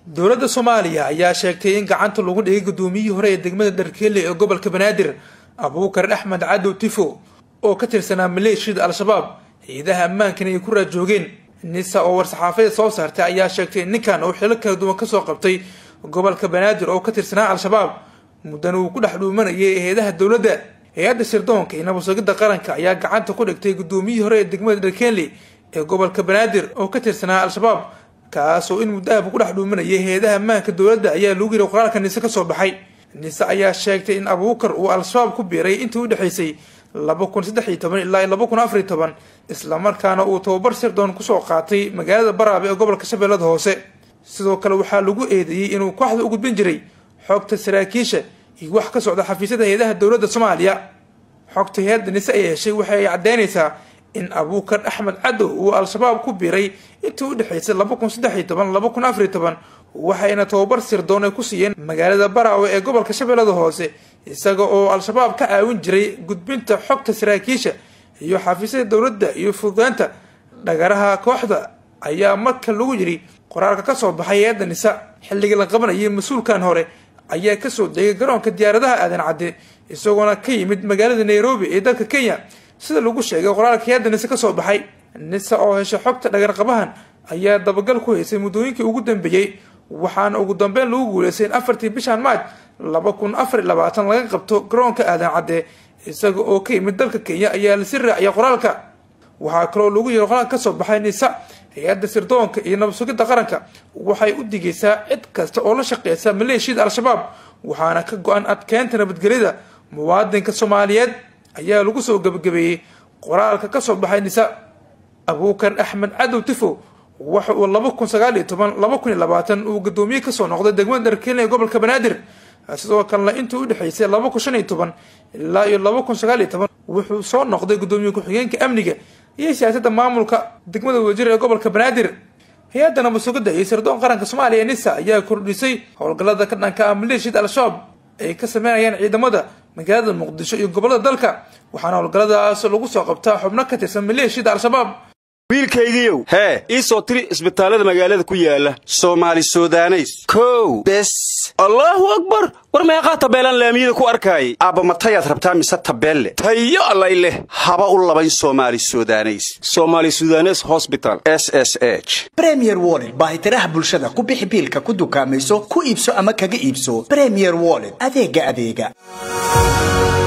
dowladda soomaaliya ayaa sheegtay in gacanta lagu dhigay gudoomiyihii hore ee degmada dharkeelle ee gobolka banaadir abuukar axmed cadow tifo oo ka tirsanaa maleeshiyada al-shabaab hay-adaha ammaankan ay ku raajoogeen nisa oo war-saxaafada soo saartay ayaa sheegtay in ninkan uu xilo kala duwan kasoo qabtay gobolka banaadir oo ka tirsanaa al-shabaab muddana uu ku dhex dhuumanayay hay-adaha dowladda hay-adda sirdoonka iyo nabadsugidda qaranka ayaa gacanta ku dhigtay gudoomiyihii hore ee degmada dharkeelle ee gobolka banaadir oo ka tirsanaa al-shabaab kaasoo in muddahabu ku dhex dhuumanayay hay-adaha ammaanka dowladda ayaa lagu yiri qoraalka nise kasoo baxay nise ayaa sheegtay in abuukar uu al-shabaab ku biiray intii u dhexaysay laba kun saddex iyo toban ilaa laba kun afar iyo toban islamarkaana uu tababar sirdoon kusoo qaatay magaalada baraabe ee gobolka shabeellada hoose sidoo kale waxaa lagu eedeeyey inuu kooxda u gudbin jiray xogta saraakiisha iyo wax ka socda xafiisyada hay-adaha dowladda soomaaliya xogta hay-adda nise ay heshay waxa ay caddeynaysaa in abuukar axmed cadow uu al-shabaab ku biiray intii u dhexaysay laba kun saddex iyo toban laba kun afar iyo toban waxayna tababar sirdoon ay ku siiyeen magaalada baraawe ee gobolka shabeellada hoose isaga oo al-shabaab ka caawin jiray gudbinta xogta saraakiisha iyo xafiisyada dowladda iyo fududeynta dhagaraha kooxda ayaa marka lagu yidhi qoraalka kasoo baxay hay-adda nisa xilligii la qabanayay mas-uulkan hore ayaa kasoo degay garoonka diyaaradaha aadan cadde isagoona ka yimid magaalada nairobi ee dalka kenya sida lagu sheegay qoraalka hay-adda nise kasoo baxay nisa oo heshay xogta dhagarqabahan ayaa dabagal ku haysay muddooyinkii ugu dambeeyey waxaana ugu dambeyn lagu guuleystay in afartii bishan maaj laba kun afar iyo labaatan laga qabto garoonka aadan cadde isaga oo ka yimid dalka kenya ayaa lasi raaciyay qoraalka waxaa kaloo lagu yiri qoraalka kasoo baxay nisa hay-adda sirdoonka iyo nabadsugidda qaranka waxay u digaysaa cid kasta oo la shaqeysa maleeshiyada al-shabaab waxaana ka go-an adkeynta nabadgelyada muwaadinka soomaaliyeed ayaa lagu soo gebagabeeyey qoraalka kasoo baxay nisa abuukar axmed cadow tifo waxa uu laba kun sagaal iyo toban laba kun iyo labaatan uu gadoomiye kasoo noqday degmada dharkeelle ee gobolka banaadir sidoo kalena intii u dhexaysay laba kun shan iyo toban ilaa iyo laba kun sagaal iyo toban wuxuu soo noqday gudoomiye ku-xigeenka amniga iyo siyaasadda maamulka degmada wasiir ee gobolka banaadir hay-adda nabadsugidda iyo sirdoon qaranka soomaaliya nisa ayaa kordhisay howlgallada ka dhanka ah maleeshiyada al-shabaab ay ka sameynayaan ciidamada magaalada muqdisho iyo gobolada dalka waxaana howlgalladaas lagu soo qabtaa xubno ka tirsan maleeshiyada al-shabaab wiilkaygiiow hee ii soo tiri isbitaallada magaalada ku yaala soomaali sudaneys kow bes allaahu akbar war meeqaa tabeelaan laamiyada ku arkaayay aabba matayaad rabtaa mise tabeelle tayo allay leh haba u labayn soomaali sudaneys somaali sudanes hosbital s s h bremier wollet baahitiraha bulshada ku bixi biilka ku dukaamayso ku iibso ama kaga iibso bremier wollet adeega adeega